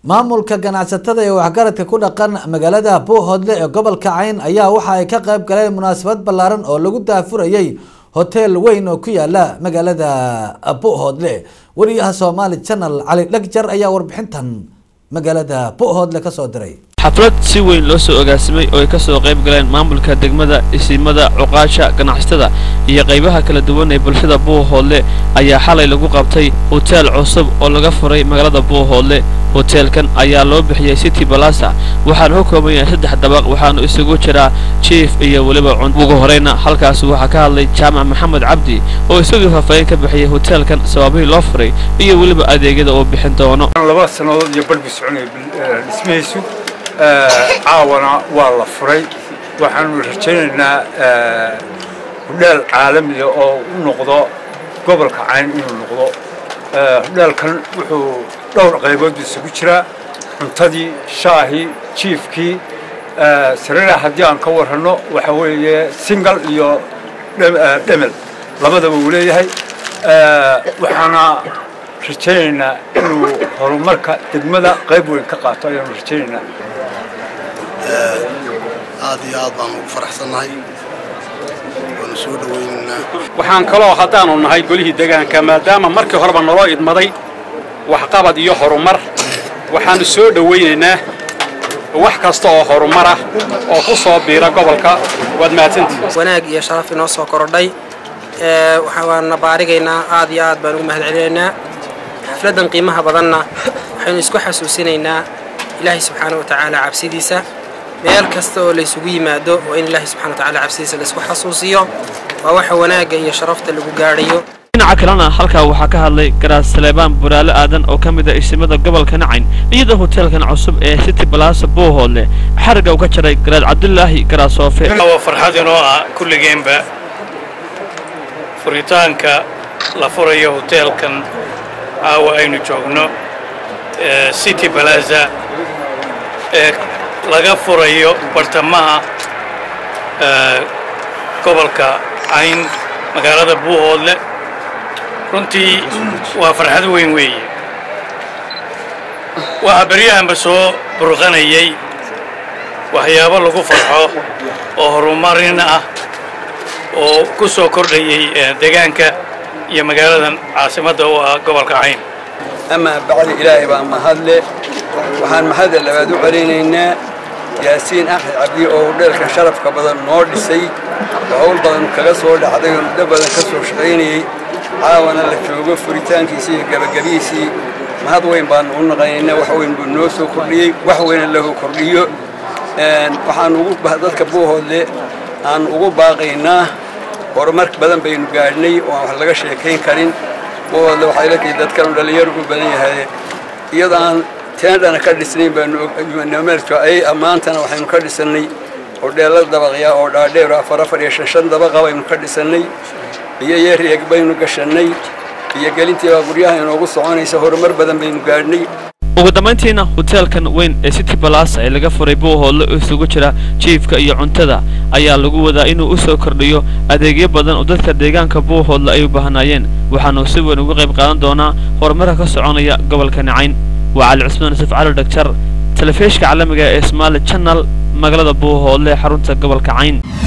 maamulka ganacsatada ee waxgaradka ku dhaqan magaalada buuhoodle ee gobolka cayn ayaa waxa ay ka qayb galeen munaasabad ballaaran oo lagu daafurayay hoteel weyn oo ku yaala magaalada buuhoodle wariyaha somaali channel cali dhagjar ayaa warbixintan magaalada buuhoodle kasoo diray xaflad si weyn loo soo ogaasimay oo ay ka soo qayb galeen maamulka degmada isimada cuqaasha ganacsatada iyo qaybaha kala duwan ee bulshada buuhoodle ayaa xalay lagu qabtay hoteel cusub oo laga furay magaalada buuhoodle hoteelkan ayaa loo bixiyey city balasa waxaana ka kooban yahay saddex dabaq waxaanu isugu jiraa jief iyo weliba cun ugu horeyna halkaas waxaa ka hadlay jaamac maxamed cabdi oo isagii faahfaahin ka bixiyey hoteelkan sababihii loo furay iyo weliba adeegyada uu bixin doono laba sannadood iyo barhbi soconaya dhismihiisu caawana waa la furay waxaanu rajaynaynaa hodheel caalamiya oo u noqdo gobolka cayn inuu noqdo hodheelkan wuxuu dhowr qaybood isugu jiraa cuntadii shaahii jiifkii sariiraha haddii aan ka warranno waxa weeye singal iyo dhemel labadaba uu leeyahay waxaana rajaynaynaa inuu horumarka degmada qayb weyn ka qaato ayaanu rajaynaynaa aad iyo aad baan ugu faraxsannahay waanu soo dhawaynaynaa waxaan kaloo haddaanu nahay golihii deegaanka maadaama markii horeba naloo idmaday waxqabad iyo horumar waxaanu soo dhowaynaynaa wax kasta oo horumar ah oo ku soo biira gobolka waad mahadsantihi wanaag iyo sharaf inoo soo korodhay waana baarigaynaa aad iyo aad baan ugu mahad celinaynaa xafladdan qiimaha badanna waxaynu isku xasuusinaynaa ilaahay subxaana wa tacaala cabsidiisa meel kasta oo laysugu yimaado waa in ilaahay subxana wa tacaala cabsidiisa laysku xasuusiyo waa waxa wanaagga iyo sharafta lagu gaadhayo dhinaca kalena halkaa waxaa ka hadlay garaas saleebaan buraale aadan oo ka mid ah isimada gobolka nacayn iyadoo hoteelkan cusub ee city balasa buuhoodle xarigga uu ka jaray garaad cabdulaahi garaasoofe waa farxad inoo ah kulligeenba furitaanka la furayo hoteelkan caawa aynu joogno city balaza ee laga furayo bartamaha gobolka cayn magaalada buuhoodle runtii waa farxad weyn weeye waxaa beryahanba soo burqanayay waxyaabo lagu farxo oo horumarin ah oo ku soo kordhayay deegaanka iyo magaaladan caasimadda u ah gobolka cayn amaa bacdi ilaahay baa mahadle waxaan mahadda labaad u celinaynaa yaasiin axmed cabdi oo hudheelkan sharafka badan noo dhisay oo hawl badan kaga soo dhacday oo muddo badan ka soo shaqaynayey caawana la joogo furitaankiisii iyo gabagabihiisii mahad weyn baanu u naqanaynaa wax weyn buu noo soo kordhiyey wax weyna lahu kordhiyo waxaan ugu dadka buuhoodle aan ugu baaqaynaa horumar badan baynu gaadhnay oo aan wax laga sheekayn karin buuhoodle waxay la tihi dadkanu dhallinyaro u badan yahay iyadoo aan teendhana ka dhisnayn baanu ay maantana waxaynu ka dhisannay hodheella dabaqya oo dhaadheer afar afar iyo shan shan dabaqa baynu ka dhisannay iyo yereeg baynu gashannay iyo gelintiibaa guryaha inoogu soconaysa horumar badan baynu gaadhnay ugu dambayntiina hoteelkan weyn ee city balasa ee laga furay buuhoodle oo isugu jira jiifka iyo cuntada ayaa lagu wadaa inuu u soo kordhiyo adeegyo badan oo dadka deegaanka buuhoodle ay u baahnaayeen waxaanu si weyn uga qayb qaadan doonaa horumarka ka soconaya gobolka nacayn waa cali cusmaan yusuf cali dhagjar telefishka caalamiga ee somaali channel magaalada buuhoodle ee xarunta gobolka cayn